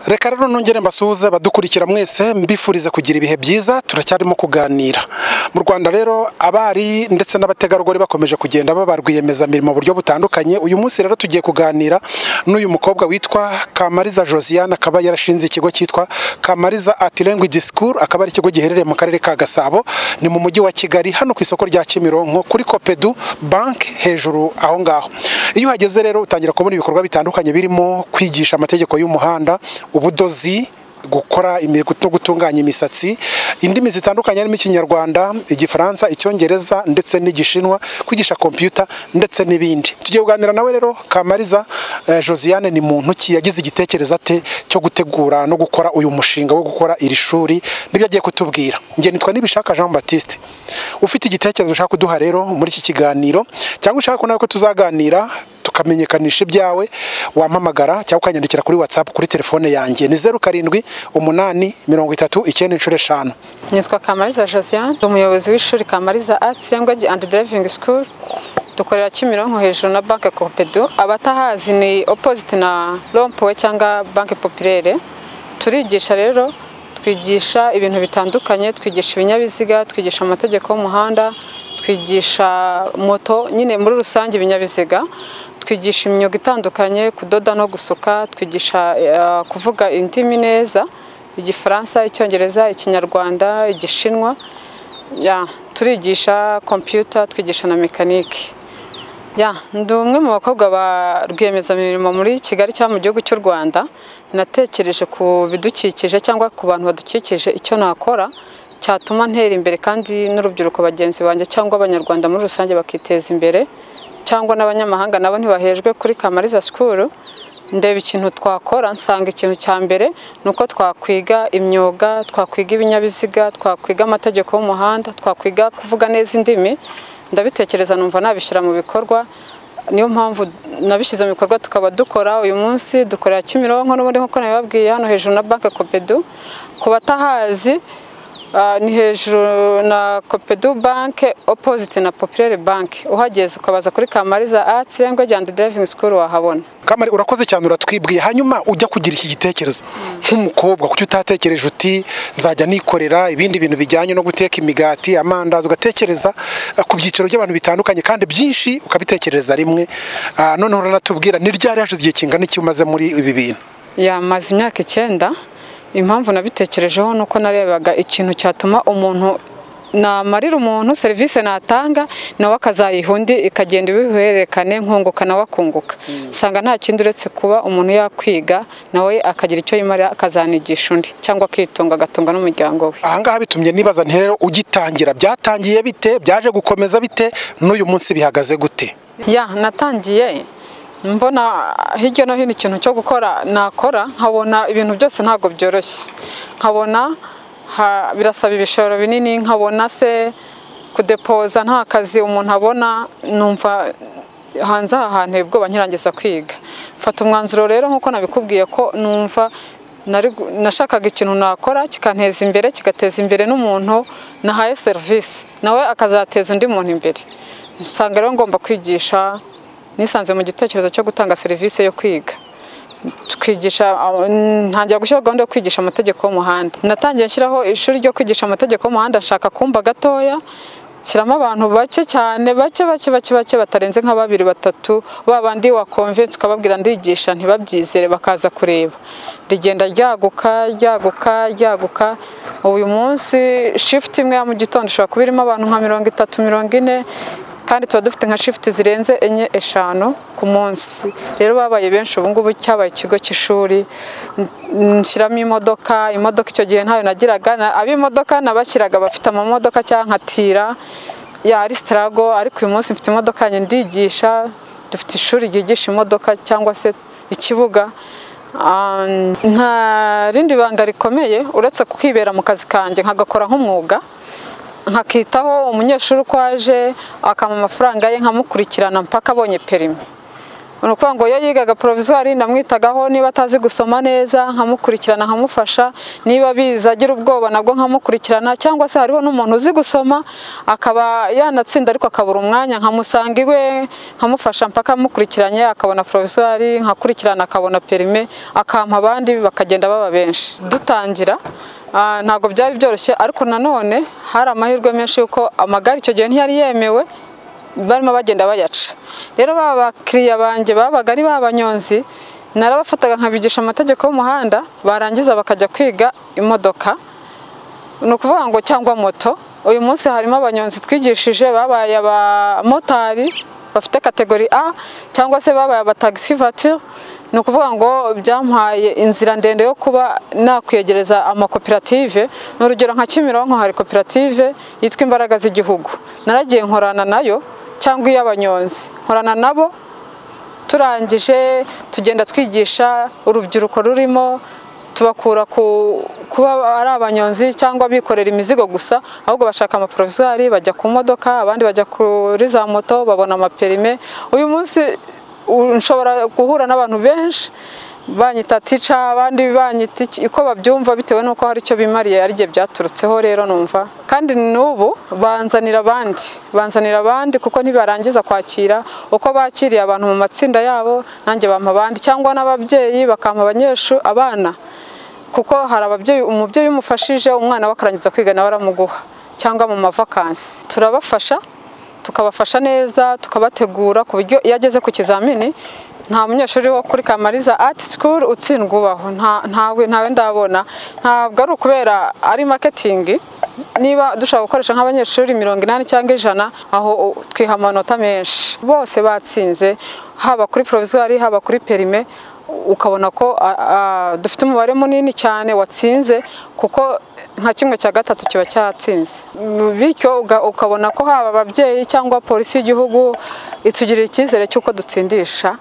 reka rero nongere mbasuhuze badukurikira mwese mbifuriza kugira ibihe byiza turacyarimo kuganira mu rwanda rero abari ndetse n'abategarugori bakomeje kugenda baba rwiyemezamirimo mu buryo butandukanye uyu munsi rero tugiye kuganira n'uyu mukobwa witwa kamariza josiane akaba yarashinze ikigo cyitwa kamariza ati language school akaba ari ikigo giherereye mu karere ka gasabo ni mu mujyi wa kigali hano ku isoko rya kimironko kuri kopedu banki hejuru aho ngaho iyo uhageze rero utangira kubona ibikorwa bitandukanye birimo kwigisha amategeko y'umuhanda ubudozi gukora no gutunganya imisatsi indimi zitandukanye harimo ikinyarwanda igifaransa icyongereza ndetse n'igishinwa kwigisha kompiyuta ndetse n'ibindi tugiye kuganira nawe rero kamariza josiane ni muntu ki yagize igitekerezo ate cyo gutegura no gukora uyu mushinga wo gukora iri shuri nibyo agiye kutubwira nge nitwa nibishaka jean batiste ufite igitekerezo ushaka kuduha rero muri iki kiganiro cyangwa ushaka ko nawe ko tuzaganira tukamenyekanisha ibyawe wampamagara cyangwa ukanyandikira kuri watsapu kuri telefone yanjye ni zeru karindwi umunani mirongo itatu icyenda inshuro eshanu nitwa kamariza josiane umuyobozi w'ishuri kamariza atsi language and driving school dukorera kimironko hejuru na banki kopedu abatahazi ni opposite na rompuwe cyangwa banki popirere turigisha rero twigisha ibintu bitandukanye twigisha ibinyabiziga twigisha amategeko y'umuhanda twigisha moto nyine muri rusange ibinyabiziga twigisha imyuga itandukanye kudoda no gusuka twigisha kuvuga indimi neza igifaransa icyongereza ikinyarwanda igishinwa turigisha kompiyuta twigisha na mekanike ndi umwe mu bakobwa ba rwiyemezamirimo muri kigali cyangwa mu gihugu cy'u rwanda natekereje ku bidukikije cyangwa ku bantu badukikije icyo nakora cyatuma ntera imbere kandi n'urubyiruko bagenzi banjye cyangwa abanyarwanda muri rusange bakiteza imbere cyangwa n'abanyamahanga nabo ntibahejwe kuri kamariza sikuru ndeba ikintu twakora nsanga ikintu cya mbere ni uko twakwiga imyuga twakwiga ibinyabiziga twakwiga amategeko y'umuhanda twakwiga kuvuga neza indimi ndabitekereza numva nabishyira mu bikorwa niyo mpamvu nabishyize mu bikorwa tukaba dukora uyu munsi dukorera kimironko n'ubundi nk'uko nabibabwiye hano hejuru na banki kopedu ku batahazi ni hejuru na kopedu banke opoziti na popirere banke uhageze ukabaza kuri kamariza atsi language and driving school wahabona kamari urakoze cyane uratwibwiye hanyuma ujya kugira iki gitekerezo nk'umukobwa kuki utatekereje uti nzajya nikorera ibindi bintu bijyanye no guteka imigati amandazi ugatekereza ku byiciro by'abantu bitandukanye kandi byinshi ukabitekereza rimwe noneho uranatubwira ni ryari hashize igihe kingana iki umaze muri ibi bintu yamaze imyaka icyenda impamvu nabitekerejeho ni uko narebaga ikintu cyatuma umuntu namarira umuntu serivisi natanga nawe akazayiha undi ikagenda ibihererekane nkunguka nawe akunguka usanga nta kindi uretse kuba umuntu yakwiga nawe akagira icyo yimarira akazanigisha undi cyangwa akitunga agatunga n'umuryango we ahangaha bitumye nibaza rero ugitangira byatangiye bite byaje gukomeza bite n'uyu munsi bihagaze gute ya natangiye mbona hirya no hino ikintu cyo gukora nakora nkabona ibintu byose ntabwo byoroshye nkabona birasaba ibishoro binini nkabona se kudepoza nta kazi umuntu abona numva hanze aha hantu ubwoba nkirangiza kwiga mfata umwanzuro rero nk'uko nabikubwiye ko numva nashakaga ikintu nakora kikanteza imbere kigateza imbere n'umuntu nahaye serivisi nawe akazateza undi muntu imbere usanga rero ngomba kwigisha nisanze mu gitekerezo cyo gutanga serivisi yo kwiga twigisha ntangira gushyiraho gahunda yo kwigisha amategeko y'umuhanda natangiye nshyiraho ishuri ryo kwigisha amategeko y'umuhanda nshaka kumba gatoya shyiramo abantu bake cyane bake bake bake bake batarenze nka babiri batatu ba bandi wakonvensi ukababwira ndigisha ntibabyizere bakaza kureba rigenda ryaguka ryaguka ryaguka uyu munsi shifuti imwe ya mu gitondo ishobora kuba irimo abantu nka mirongo itatu mirongo ine kandi tuba dufite nka shifuti zirenze enye eshanu ku munsi rero babaye benshi ubu ngubu cyabaye ikigo cy'ishuri nshyiramo imodoka imodoka icyo gihe ntayo nagiraga ab'imodoka nabashyiraga bafite amamodoka cyangwa nkatira ari sitarago ariko uyu munsi mfite imodoka yanjye ndigisha dufite ishuri ryigisha imodoka cyangwa se ikibuga nta rindi banga rikomeye uretse kwibera mu kazi kanjye nkagakora nk'umwuga nkakitaho umunyeshuri uko aje akampa amafaranga ye nkamukurikirana mpaka abonye perimi ni ukuvuga ngo iyo yigaga porovizwari ndamwitagaho niba atazi gusoma neza nkamukurikirana nkamufasha niba abizi agira ubwoba nabwo nkamukurikirana cyangwa se hariho n'umuntu uzi gusoma akaba yanatsinda ariko akabura umwanya nkamusanga iwe nkamufasha mpaka amukurikiranye akabona porovizwari nkakurikirana akabona perime akampa abandi bakagenda baba benshi dutangira ah, ntabwo byari byoroshye ariko nanone hari amahirwe menshi yuko amagare icyo gihe ntiyari yemewe barimo bagenda bayaca rero ba bakiriya banjye babaga ari b'abanyonzi narabafataga nkabigisha amategeko y'umuhanda barangiza bakajya kwiga imodoka ni ukuvuga ngo cyangwa moto uyu munsi harimo abanyonzi twigishije babaye abamotari bafite kategori A cyangwa se babaye abatagisi vatire ni ukuvuga ngo byampaye inzira ndende yo kuba nakwiyegereza amakoperative ni urugero nka Kimironko hari koperative yitwa imbaraga z'igihugu naragiye nkorana nayo cyangwa iy'abanyonzi nkorana nabo turangije tugenda twigisha urubyiruko rurimo tubakura ku kuba ari abanyonzi cyangwa bikorera imizigo gusa ahubwo bashaka amaporovizwari bajya ku modoka abandi bajya kuri za moto babona amaperime uyu munsi u- nshobora guhura n'abantu benshi banyita tica abandi banyita iki- uko babyumva bitewe n'uko hari icyo bimariye ari jye byaturutseho rero numva kandi n'ubu banzanira abandi banzanira abandi kuko ntibarangiza kwakira uko bakiriye abantu mu matsinda yabo nanjye bampa abandi cyangwa n'ababyeyi bakampa abanyeshuri abana kuko hari ababyeyi umubyeyi umufashije umwana we akarangiza kwiga nawe aramuguha cyangwa mu mavakansi turabafasha tukabafasha neza tukabategura ku buryo iyo ageze ku kizamini nta munyeshuri wo kuri kamariza ati sikuru utsindwa ubaho nta- ntawe ntawe ndabona ntabwo ari ukubera ari maketingi niba dushaka gukoresha nk'abanyeshuri mirongo inani cyangwa ijana aho u- twiha amanota menshi bose batsinze haba kuri porovizwari haba kuri perime ukabona ko a- a- dufite umubare munini cyane watsinze kuko nka kimwe cya gatatu kiba cyatsinze Mm, bityo uga- ukabona ko haba ababyeyi cyangwa polisi y'igihugu itugirira icyizere cy'uko dutsindisha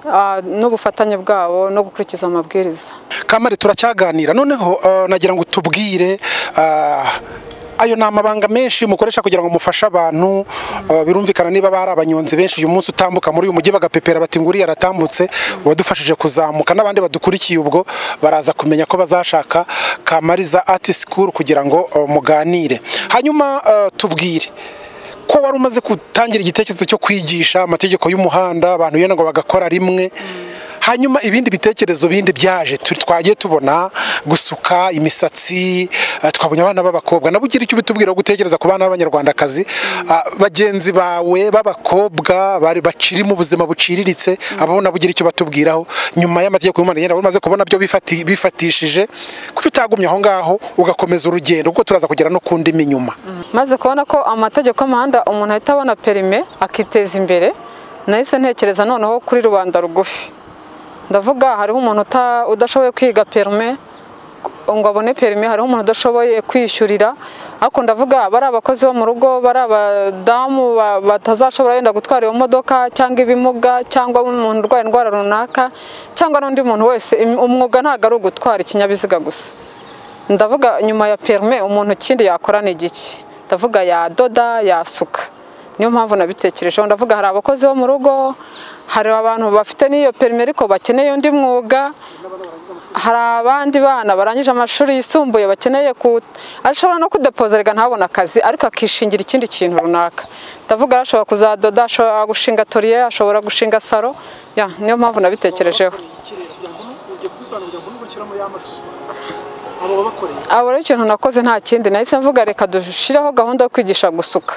ah, n'ubufatanye bwabo no gukurikiza amabwiriza kamari turacyaganira noneho eh, nagira ngo tubwire ah, ayo ni amabanga menshi mukoresha kugira ngo mufashe abantu eh, birumvikana niba bari abanyonzi benshi uyu munsi utambuka muri uyu mujyi bagapepera bati nguriya aratambutse uwadufashije kuzamuka n'abandi badukurikiye ubwo baraza kumenya ko bazashaka kamariza ati sikuru kugira ngo eh, muganire hanyuma eh, tubwire ko wari umaze gutangira igitekerezo cyo kwigisha amategeko y'umuhanda abantu yenda ngo bagakora rimwe hanyuma ibindi bitekerezo bindi byaje tu- twagiye tubona gusuka imisatsi eh, twabonye abana b'abakobwa nabo ugira icyo ubitubwira wo gutekereza ku bana b'abanyarwandakazi Ah, bagenzi bawe b'abakobwa bari baciri mu buzima buciriritse abo nabo ugira icyo batubwiraho nyuma y'amategeko y'umuhanda yenda wari umaze kubona byo bifati- bifatishije kuko utagumye aho ngaho ugakomeza urugendo kuko turaza kugera no ku ndimi nyuma maze kubona ko amategeko y'umuhanda umuntu ahita abona perime akiteza imbere nahise ntekereza noneho kuri rubanda rugufi ndavuga hariho umuntu uta- udashoboye kwiga perime ngo abone perime hariho umuntu udashoboye kwishyurira ariko ndavuga bari abakozi bo mu rugo bari abadamu ba- batazashobora yenda gutwara iyo modoka cyangwa ibimuga cyangwa umuntu urwaye indwara runaka cyangwa n'undi muntu wese Im- umwuga ntabwo ari ugutwara ikinyabiziga gusa ndavuga nyuma ya perime umuntu ikindi yakora ni igiki ndavuga yadoda yasuka niyo mpamvu nabitekerejeho ndavuga hari abakozi bo mu rugo hari abantu bafite n'iyo perime ariko bakeneye undi mwuga hari abandi bana barangije amashuri yisumbuye bakeneye ku ashobora no kudepozerega ntabona akazi ariko akishingira ikindi kintu runaka ndavuga ashobora kuzadoda ashobora gushinga toriye ashobora gushinga salo ya niyo mpamvu nabitekerejeho abo rero ikintu nakoze nta kindi nahise mvuga reka dushyireho gahunda yo kwigisha gusuka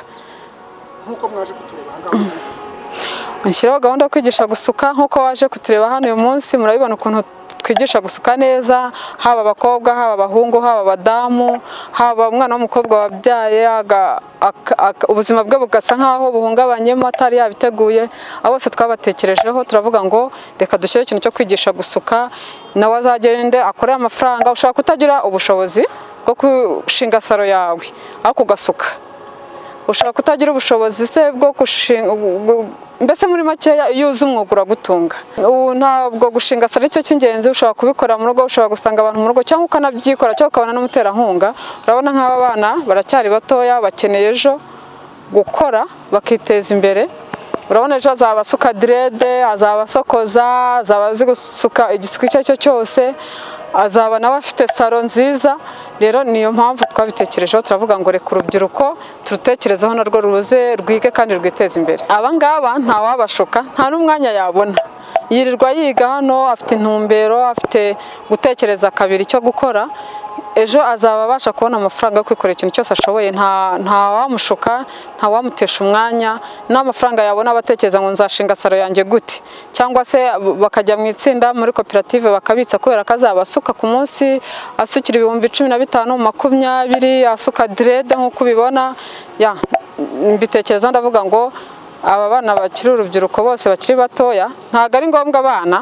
nshyiraho gahunda yo kwigisha gusuka nk'uko waje kutureba hano uyu munsi murabibona ukuntu twigisha gusuka neza haba abakobwa haba abahungu haba abadamu haba umwana w'umukobwa wabyaye aga- aka- aka- ubuzima bwe bugasa nk'aho buhungabanyemo atari yabiteguye abo bose twabatekerejeho turavuga ngo reka dushyire ikintu cyo kwigisha gusuka nawe azagende akore amafaranga ushobora kutagira ubushobozi bwo gushinga saro yawe ariko ugasuka ushobora kutagira ubushobozi se bwo gushinga mbese muri makeya iyo uzi umwuga uragutunga ubu ntabwo gushinga salo icyo cy'ingenzi ushobora kubikora mu rugo ushobora gusanga abantu mu rugo cyangwa ukanabyikora cyangwa ukabona n'umuterankunga urabona nk'aba bana baracyari batoya bakeneye ejo gukora bakiteza imbere urabona ejo azaba asuka direde azaba asokoza azaba azi gusuka igisuko icyo ari cyo cyose azaba nawe afite salo nziza rero niyo mpamvu twabitekerejeho turavuga ngo reka urubyiruko turutekerezeho narwo ruze rwige kandi rwiteze imbere aba ngaba ntawabashuka nta n'umwanya yabona yirirwa yiga hano afite intumbero afite gutekereza kabiri icyo gukora ejo azaba abasha kubona amafaranga yo kwikorera ikintu cyose ashoboye nta ntawamushuka ntawamutesha umwanya n'amafaranga yabona abatekereza ngo nzashinga salo yanjye gute cyangwa se bakajya mu itsinda muri koperative bakabitsa kubera ko azaba asuka ku munsi asukira ibihumbi cumi na bitanu makumyabiri asuka direde nk'uko ubibona ya mbitekerezaho ndavuga ngo aba bana bakiri urubyiruko bose bakiri batoya ntabwo ari ngombwa abana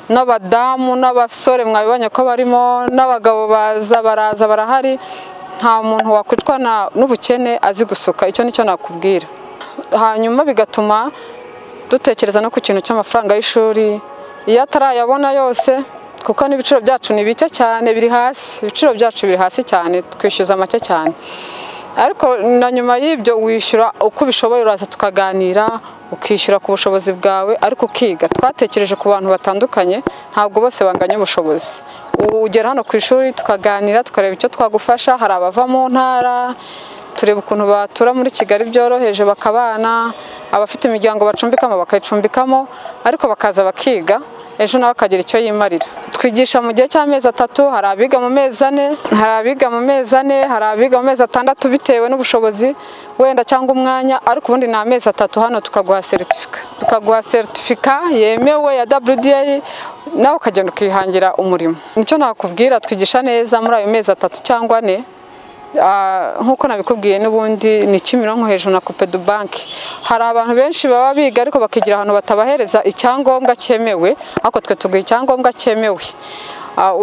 n'abadamu n'abasore mwabibonye ko barimo n'abagabo baza baraza barahari nta muntu wakwicwa n'ubukene azi gusuka icyo nicyo nakubwira hanyuma bigatuma dutekereza no ku kintu cy'amafaranga y'ishuri iyo atarayabona yose kuko n'ibiciro byacu ni bike cyane biri hasi ibiciro byacu biri hasi cyane twishyuza make cyane ariko na nyuma y'ibyo wishyura uko ubishoboye uraza tukaganira ukishyura ku bushobozi bwawe ariko ukiga twatekereje ku bantu batandukanye ntabwo bose banganya ubushobozi ugera hano ku ishuri tukaganira tukareba icyo twagufasha hari abava mu ntara tureba ukuntu batura muri kigali byoroheje bakabana abafite imiryango bacumbikamo bakayicumbikamo ariko bakaza bakiga ejo nawe akagira icyo yimarira twigisha mu gihe cy'amezi atatu hari abiga mu mezi ane hari abiga mu mezi ane hari abiga mu mezi atandatu bitewe n'ubushobozi wenda cyangwa umwanya ariko ubundi ni amezi atatu hano tukaguha seritifika tukaguha seritifika yemewe ya WDA nawe ukagenda ukihangira umurimo nicyo nakubwira twigisha neza muri ayo mezi atatu cyangwa ane nk'uko nabikubwiye n'ubundi ni kimironko hejuru na kopedu banki hari abantu benshi baba biga ariko bakigira ahantu batabahereza icyangombwa cyemewe ariko twe tuguha icyangombwa cyemewe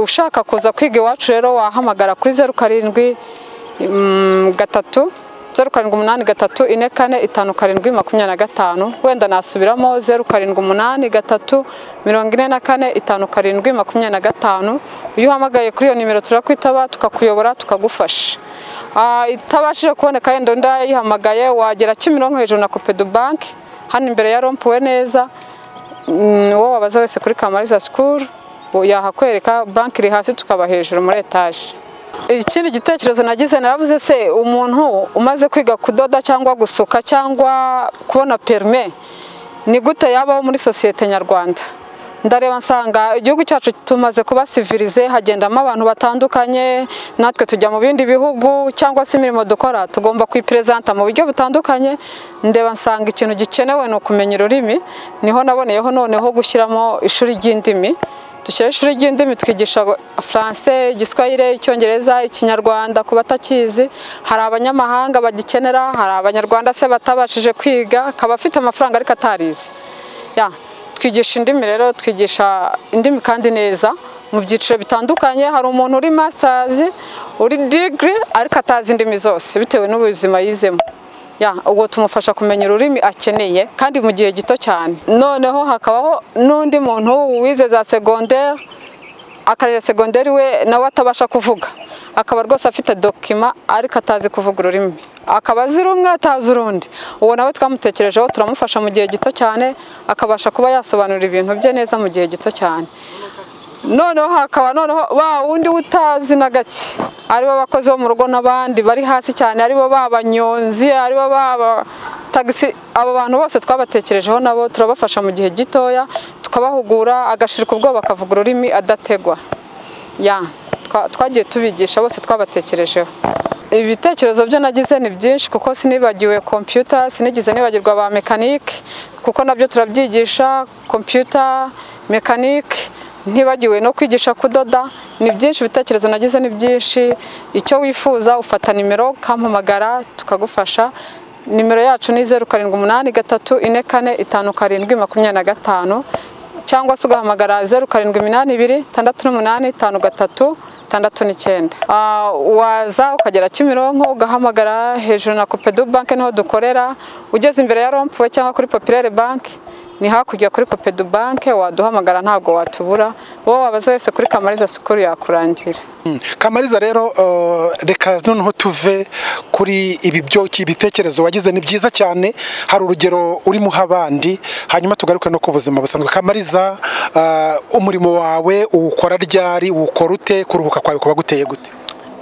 ushaka kuza kwiga iwacu rero wahamagara kuri zeru karindwi gatatu zeru karindwi umunani gatatu ine kane itanu karindwi makumyabiri na gatanu wenda nasubiramo zeru karindwi umunani gatatu mirongo ine na kane itanu karindwi makumyabiri na gatanu iyo uhamagaye kuri iyo nimero turakwitaba tukakuyobora tukagufasha itabashije kuboneka yenda undi yayihamagaye wagera kimironko hejuru na kopedu banki hano imbere ya rompuwe neza uwo wabaza wese kuri kamariza sikuru yahakwereka banki iri hasi tukaba hejuru muri etaje ikindi gitekerezo nagize naravuze se umuntu umaze kwiga kudoda cyangwa gusuka cyangwa kubona perime ni gute yabaho muri sosiyete nyarwanda ndareba nsanga igihugu cyacu tumaze kuba sivirize hagendamo abantu batandukanye natwe tujya mu bindi bihugu cyangwa se imirimo dukora tugomba kuyiperezanta mu buryo butandukanye ndeba nsanga ikintu gikenewe ni ukumenya ururimi niho naboneyeho noneho gushyiramo ishuri ry'indimi dushyiraho ishuri ry'indimi twigisha faranse igiswahire icyongereza ikinyarwanda ku batakizi hari abanyamahanga bagikenera hari abanyarwanda se batabashije kwiga akaba afite amafaranga ariko atarize twigisha indimi rero twigisha indimi kandi neza mu byiciro bitandukanye hari umuntu uri masitazi uri digiri ariko atazi indimi zose bitewe n'ubuzima yizemo ubwo tumufasha kumenya ururimi akeneye kandi mu gihe gito cyane noneho hakabaho n'undi muntu wize za segonderi akarera segonderi we nawe atabasha kuvuga akaba rwose afite dokima ariko atazi kuvuga ururimi akaba azi rumwe atazi urundi uwo nawe twamutekerejeho turamufasha mu gihe gito cyane akabasha kuba yasobanura ibintu bye neza mu gihe gito cyane noneho hakaba noneho ba wundi utazi na gake aribo abakozi bo mu rugo n'abandi bari hasi cyane aribo b'abanyonzi aribo b'aba tagisi abo bantu bose twabatekerejeho nabo turabafasha mu gihe gitoya tukabahugura agashirika ubwoba bakavuga ururimi adategwa ya twagiye tubigisha bose twabatekerejeho ibitekerezo byo nagize ni byinshi kuko sinibagiwe kompiyuta sinigize nibagirwa ba mekanike kuko nabyo turabyigisha kompiyuta mekanike ntibagiwe no kwigisha kudoda ni byinshi ibitekerezo nagize ni byinshi icyo wifuza ufata nimero ukampamagara tukagufasha nimero yacu ni zeru karindwi umunani gatatu ine kane itanu karindwi makumyabiri na gatanu cyangwa se ugahamagara zeru karindwi iminani ibiri itandatu n'umunani itanu gatatu itandatu n'icyenda waza ukagera kimironko ugahamagara hejuru na kopedu banki niho dukorera ugeze imbere ya rompuwe cyangwa kuri popirere banki ni hakurya kuri kopedu banke waduhamagara ntabwo watubura wowe wabaza wese kuri kamariza sukuru yakurangira Mm. kamariza rero eh, reka noneho tuve kuri ibi byoki ibitekerezo wagize ni byiza cyane hari urugero urimo uha abandi hanyuma tugaruke no ku buzima busanzwe kamariza eh, umurimo wawe uwukora ryari uwukora ute kuruhuka kwawe kuba guteye gute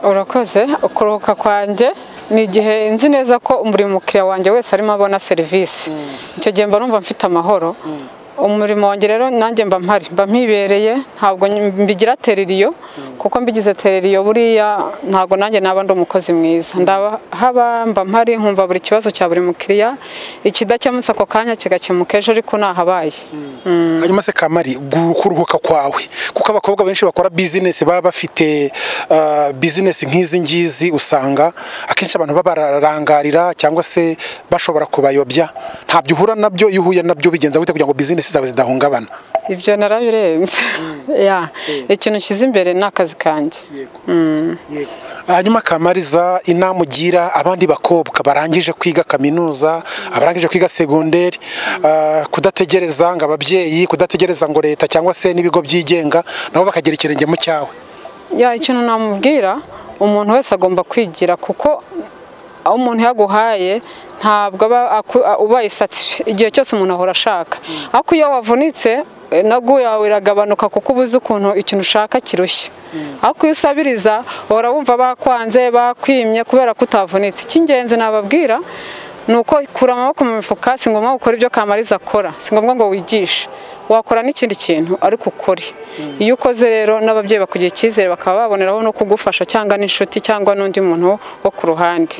urakoze ukuruhuka kwanjye ni igihe nzi neza ko buri mukiriya wanjye wese arimo abona serivisi icyo gihe mba numva mfite amahoro umurimo wanjye rero nanjye mba mpari mba mpibereye ntabwo mbigira teririyo kuko mbigize teririyo buriya ntabwo nanjye naba ndi umukozi mwiza ndahaba mba mpari nkumva buri kibazo cya buri mukiriya ikidakemutse ako kanya kigakemuka ejo ariko nahabaye hanyuma se kamari gu- kuruhuka kwawe kuko abakobwa benshi bakora bizinesi baba bafite eh, bizinesi nk'izi ngizi usanga akenshi abantu babarangarira cyangwa se bashobora kubayobya ntabyo uhura nabyo iyo uhuye nabyo bigenza gute kugira ngo bizinesi zawe zidahungabana ibyo narabirenze Ya. ikintu nshyize imbere ni akazi kanjye hanyuma kamariza inama ugira abandi bakobwa barangije kwiga kaminuza abarangije kwiga segonderi eh, kudategereza ngo ababyeyi kudategereza ngo leta cyangwa se n'ibigo byigenga nabo bakagira ikirenge mu cyawe ya ikintu namubwira umuntu wese agomba kwigira kuko aho umuntu yaguhaye ntabwo aba aku- a- ubaye satisfi igihe cyose umuntu ahora ashaka ariko iyo wavunitse eh, nagu yawe iragabanuka kuko uba uzi ukuntu ikintu ushaka kirushya ariko iyo usabiriza uhora wumva bakwanze bakwimye kubera ko utavunitse icy'ingenzi nababwira ni uko kura amaboko mu mifuka si ngombwa gukora ibyo kamariza akora si ngombwa ngo wigishe wakora n'ikindi kintu ariko ukore iyo ukoze rero n'ababyeyi bakugira icyizere bakaba baboneraho no kugufasha cyangwa n'inshuti cyangwa n'undi muntu wo ku ruhande